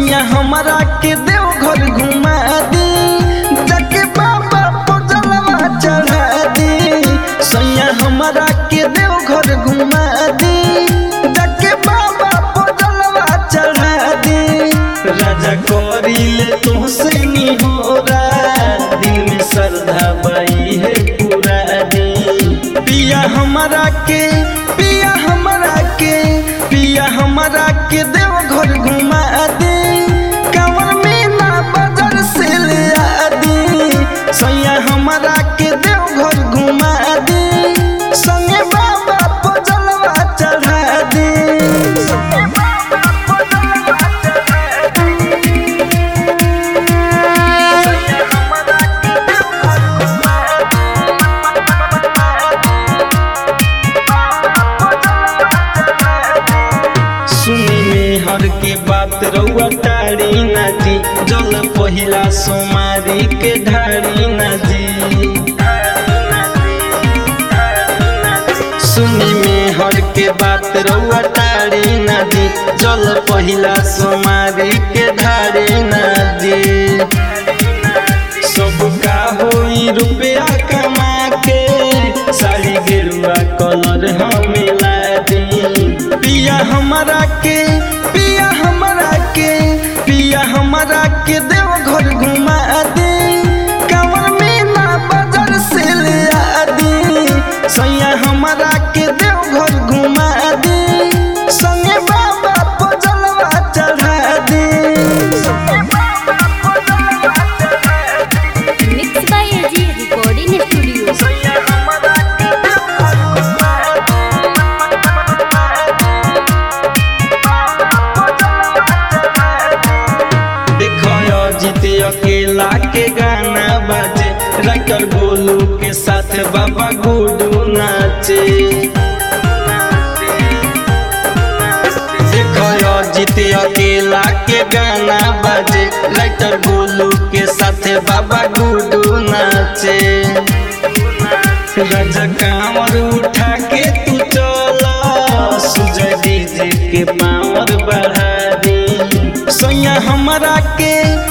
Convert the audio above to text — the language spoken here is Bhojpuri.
सैया हमारा के देवघर घुमा दी जाके बाबा पर जलवा चढ़ा दी सैया हमारा के देवघर घुमा दी जाके बाबा पर जलवा चढ़ा दी राजा करिले तुमसे निहोरा दिल में श्रद्धा बई है पूरा दी पिया हमारा के पिया हमारा के पिया हमारा के देवघर घुमा दी कंवर में ना बाजार से ले आ दी सैया हमारा के देवघर घुमा दी संगे बाबा पर जलवा चढ़ा दी संगे बाबा पर जलवा चढ़ा दी सैया हमारा के देवघर घुमा सुनी में हर के बात रउआ टारी ना जी जल पहिला सोमारी के ढारी ना जी सुनी में हर के बात रउआ टारी ना जी जल पहिला सोमारी के ढारी ना जी सबका होई रुपया कमा के साड़ी गेरुआ कलर हमें ला दी पिया हमारा के पिया हमारा के पिया हमारा के देवघर घुमा दी कंवर में ना बाजार से ले आ दी सैया हमारा के देवघर घुमा दी संगे बाबा पर जलवा चढ़ा दी संगे बाबा पर जलवा चढ़ा दी mix by AG recording studio सैया हमारा के देवघर घुमा देखो जीत अकेला के गाना बाजे रकर गोलू के साथ बाबा गुडू नाचे देखो जीत अकेला के गाना बाजे रकर गोलू के साथ बाबा गुडू नाचे राजा कांवर उठा के तू चला सुजय डीजे के पावर बढ़ा दी सैया हमारा के